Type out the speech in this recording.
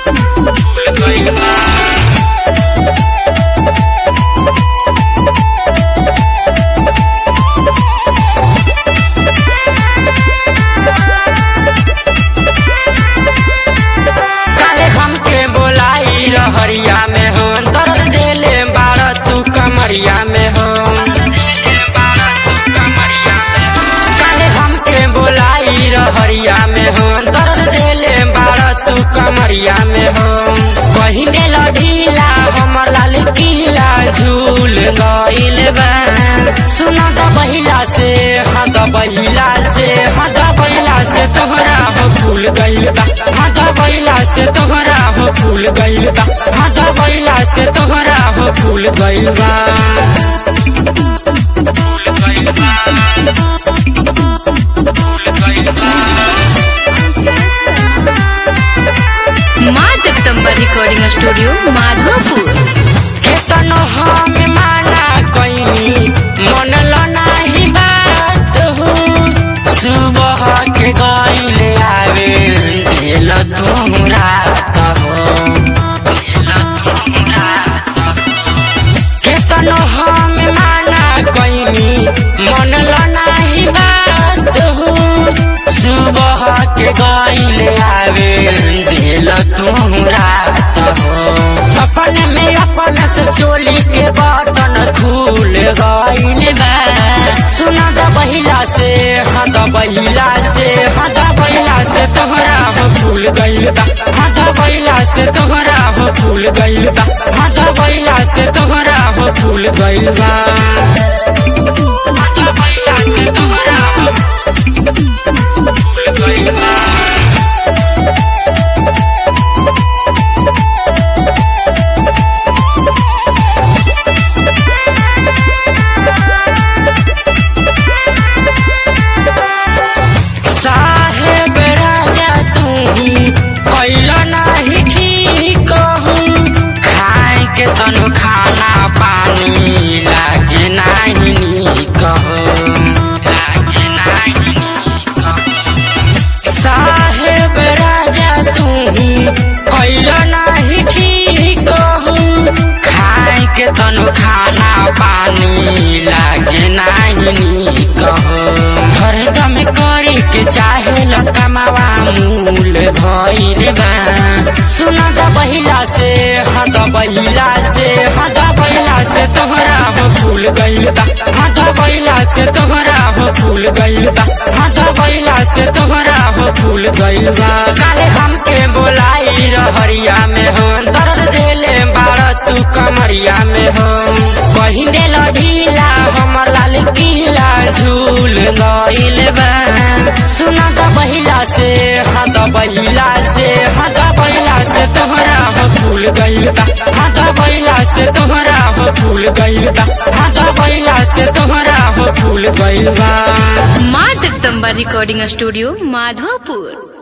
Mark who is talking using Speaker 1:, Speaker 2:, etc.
Speaker 1: काले हमके बोलाई रहरिया में हो दर्द देले बाड़ तू कमरिया में हो काले हमके बोलाई रहरिया में हो दर्द देले बाड़ तू कमरिया में हो कहीं में ढीला हमर लाल किला झूल गइल बा सुना द बहिला से हाँ द बहिला से हाँ द बहिला से तोहरा हो फूल गइल बा हाँ द बहिला से तोहरा हो फूल गइल बा हाँ द बहिला से तोहरा हो फूल गइल बा
Speaker 2: माँ जगदम्बा रिकॉर्डिंग स्टूडियो माधोपुर
Speaker 1: केतन हम माना कइनी मन लो नाही बात हो सुबह के गइल आवे दिल तोहरा कहो केतन हम माना कइनी मन लो नाही बात हो सुबह के गइल आवे दिल तोहरा कहो सपने में अपन से चोली के बटन खुल गइल बा सुना द बहिला से हाँ द बहिला से हाँ द बहिला से तोहरा हो फूल गइल बा हाँ द बहिला से तोहरा हो फूल गइल बा हाँ द बहिला से तोहरा हो फूल गइल बा हाँ द बहिला से तोहरा हो फूल गइल बा साहेब राजा तू कैल नाही ठीक हो खाए के तनु खाना पानी लागे नाही नीक हो लागे नाही नीक हो। साहेब राजा तू कैल नाही ठीक हो खाए के तनु खाना पानी लागे नाही नीक हो हरदम करे के चाहे कमावा मूल भइल बा सुन द बहिला से हाँ द बहिला से हाँ द बहिला से तोहरा हो फूल गइल बा हाँ द बहिला से तोहरा हो फूल गइल बा हाँ द बहिला से तोहरा हो फूल गइल बा काले हमके बोलाई रहरिया में हो दर्द देले बाड़ तू कमरिया में हो कहीं दिल ढीला हमर लाल किला झूल गइल बा सुन द बहिला से हाँ द बहिला से हाँ द बहिला से तोहरा हो फूल गइल बा हाँ द बहिला से तोहरा हो फूल गइल बा हाँ द बहिला से तोहरा हो फूल गइल बा
Speaker 2: माँ जगदम्बा रिकॉर्डिंग स्टूडियो माधोपुर